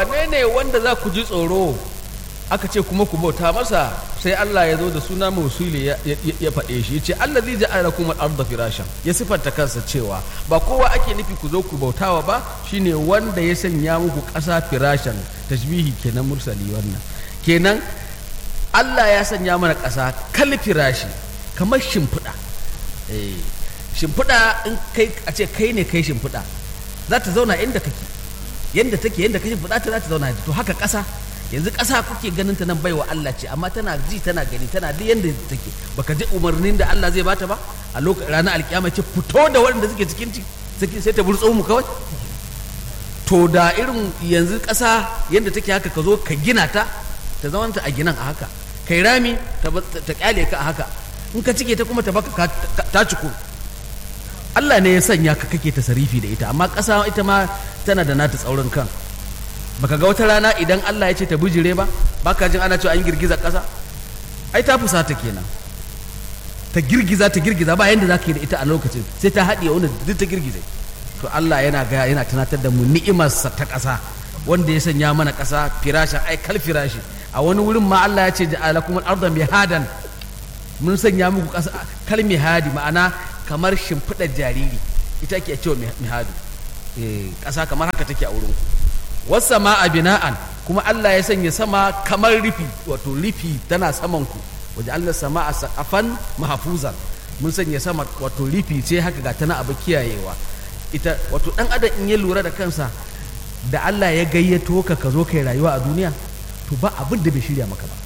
wane ne wanda za ku ji tsoro aka ce kuma ku bauta masa sai Allah ya zo da suna mausuli ya, ya, ya faɗe shi ya ce Allah zai ja'ala kuma arda firashan ya sifanta kansa cewa ba kowa ake nufi ku zo ku bautawa ba shine wanda ya sanya muku ƙasa firashan tashbihi kenan mursali wannan kenan Allah ya sanya mana ƙasa kal firashi kamar shimfiɗa eh shimfiɗa in kai a ce kai ne kai shimfiɗa za ta zauna inda kake yadda take yadda ka shimfiɗa ta za ta zauna to haka ƙasa yanzu ƙasa kuke ganin ta nan baiwa Allah ce amma tana ji tana gani tana duk yadda take baka ji umarnin da Allah zai bata ba a lokacin ranar alkiyama ce fito da waɗanda suke cikin ciki sai ta burtso mu kawai to da irin yanzu ƙasa yadda take haka ka zo ka gina ta ta zama ta a ginan a haka kai rami ta kyale ka a haka in ka cike ta kuma ta baka ta ciku Allah ne ya sanya ka kake tasarifi da ita amma ƙasa ita ma tana da nata tsaurin kan baka ga wata rana idan Allah ya ce ta bijire ba baka jin ana cewa an girgiza ƙasa ai ta fusata kenan ta girgiza ta girgiza ba yanda zaka yi da ita a lokacin sai ta haɗiye wani duk ta girgize to Allah yana ga yana tunatar da mu ni'imarsa ta ƙasa wanda ya sanya mana ƙasa firashin ai kal firashi a wani wurin ma Allah ya ce ja'alakum al-ardha mihadan mun sanya muku ƙasa kal mihadi ma'ana kamar shimfiɗar jariri ita ake cewa mihadu ƙasa kamar haka take a wurin ku wasu a bina'an kuma Allah ya sanya sama kamar rufi wato rufi tana saman ku waje Allah sama a saƙafan mahafuzan mun sanya sama wato rufi ce haka ga tana abu kiyayewa ita wato ɗan adam in ya lura da kansa da Allah ya gayyato ka ka zo kai rayuwa a duniya to ba abin da bai shirya maka ba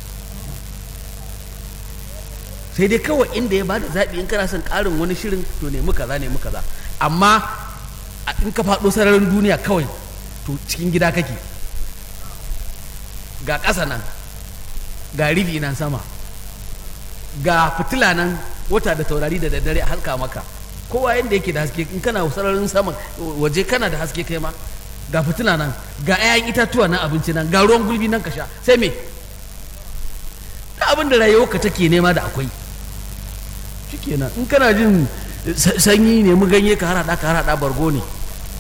sai dai kawai inda ya bada zaɓi in kana son ƙarin wani shirin to nemi kaza nemi kaza amma in ka faɗo sararin duniya kawai to cikin gida kake ga ƙasa nan ga ribi nan sama ga fitila nan wata da taurari da daddare a halka maka kowa yadda yake da haske in kana sararin sama waje kana da haske kai ma ga fitila nan ga 'ya'yan itatuwa nan abinci nan ga ruwan gulbi nan ka sha sai me da abin da rayuwarka take nema da akwai shikenan in kana jin sanyi ne mu ganye ka harada ka harada bargo ne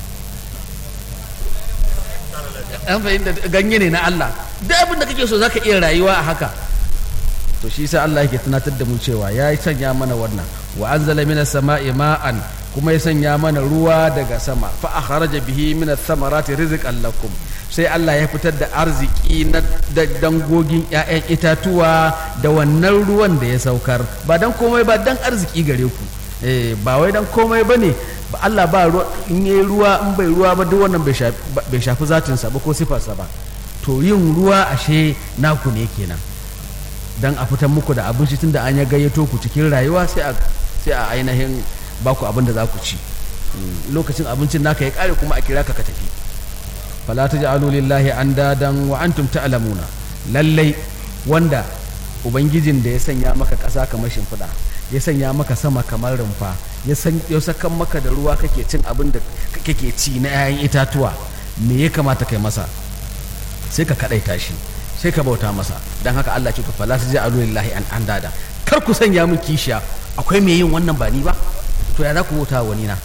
an fahimta ganye ne na Allah duk abin da kake so zaka iya rayuwa a haka to shi sa Allah yake tunatar da mu cewa ya sanya mana wannan wa anzala minas sama'i ma'an kuma ya sanya mana ruwa daga sama fa akhraja bihi minas samarati rizqan lakum sai Allah ya fitar da arziki na dangogin 'ya'yan itatuwa da wannan ruwan da ya saukar ba dan komai ba dan arziki gare ku eh ba wai dan komai bane ba Allah ba ruwa in yi ruwa in bai ruwa ba duk wannan bai shafi zatinsa ba ko sifarsa ba to yin ruwa ashe naku ne kenan dan a fitar muku da abinci tunda an ya gayyato ku cikin rayuwa sai a sai a ainihin baku abin da za ku ci lokacin abincin naka ya kare kuma a kira ka ka tafi fala taj'alu lillahi andadan wa antum ta'lamuna lallai wanda ubangijin da ya sanya maka ƙasa kamar shimfiɗa ya sanya maka sama kamar rumfa ya sakan maka da ruwa kake cin abin da kake ci na 'ya'yan itatuwa me ya kamata kai masa sai ka kaɗaita shi sai ka bauta masa don haka Allah ce fala su ji alu lillahi an an dada kar ku sanya min kishiya akwai me yin wannan ba ni ba to ya za ku bauta wani na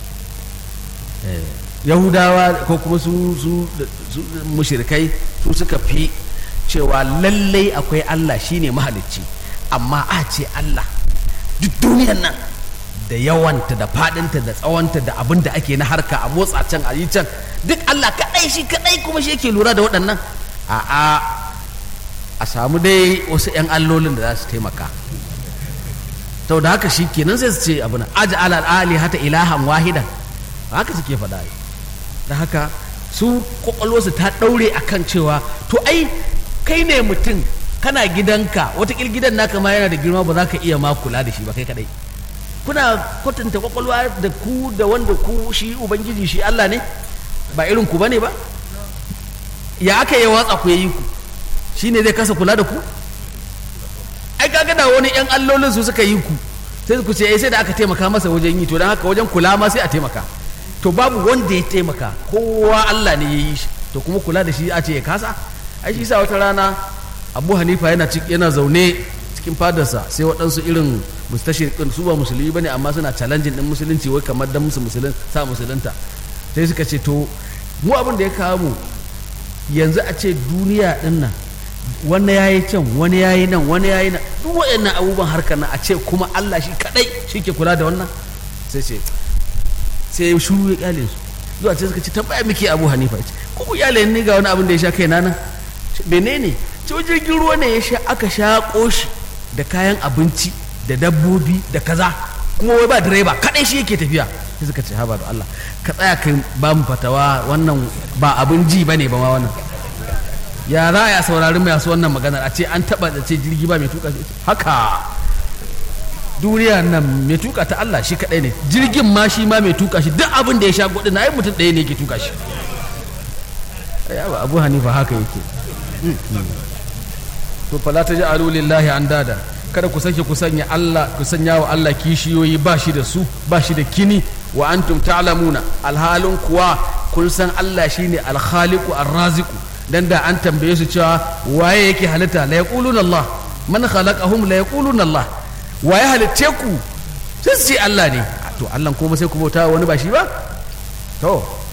yahudawa ko kuma su su mushrikai su suka fi cewa lallai akwai Allah shine mahalicci amma a ce Allah duk duniyan nan da yawanta da fadinta da tsawonta da abin da ake na harka a motsa can a yi can duk Allah kaɗai shi kaɗai kuma shi yake lura da waɗannan a a a samu dai wasu 'yan allolin da za su taimaka sau da haka shi kenan sai su ce abu na aji alal ali hata ilahan wahidan haka suke faɗa da haka su kwakwalwarsu ta ɗaure akan cewa to ai kai ne mutum kana gidanka watakil gidan naka ma yana da girma ba za ka iya ma kula da shi ba kai kadai kuna kwatanta kwakwalwa da ku da wanda ku shi ubangiji shi Allah ne ba irin ku bane ba ya aka yi watsa ku yayi ku shi ne zai kasa kula da ku ai kaga da wani yan allolin su suka yi ku sai ku ce sai da aka taimaka masa wajen yi to don haka wajen kula ma sai a taimaka to babu wanda ya taimaka kowa Allah ne ya yi shi to kuma kula da shi a ce ya kasa ai shi sa wata rana abu hanifa yana yana zaune cikin fadarsa sai waɗansu irin mustashirkin su ba musulmi bane amma suna challenging din musulunci wai kamar dan musu musulun sa musulunta sai suka ce to mu abin da ya kawo mu yanzu a ce duniya din nan wani ya yi can wani ya yi nan wani ya yi nan duk waɗannan abubuwan harkar nan a ce kuma Allah shi kaɗai shi ke kula da wannan sai ce sai ya shuru ya kyale su zuwa ce suka ce tambaya muke abu hanifa ya ce ko ku kyale ni ga wani abin da ya sha kai na nan menene ce jirgin ruwa ne ya sha aka sha shi da kayan abinci da dabbobi da kaza kuma wai ba direba kaɗai shi yake tafiya sai suka ce haba da Allah ka tsaya kai ba mu fatawa wannan ba abin ji ba ne ba ma wannan ya za a saurari masu wannan maganar a ce an taɓa da ce jirgi ba mai tuka haka duniya nan mai tuka ta Allah shi kaɗai ne jirgin ma shi ma mai tuka shi duk abin da ya sha gudu na ai mutum ɗaya ne ke tuka shi abu hanifa haka yake to fala ta ji lillahi an dada kada ku sake ku sanya Allah ku sanya wa Allah kishiyoyi ba shi da su ba shi da kini wa antum ta'lamuna alhalin kuwa kun san Allah shine alkhaliqu arraziqu dan da an tambaye su cewa waye yake halitta la yaquluna Allah man khalaqahum la yaquluna Allah waye halitte ku sai su ce Allah ne to Allah kuma sai ku bauta wani ba shi ba to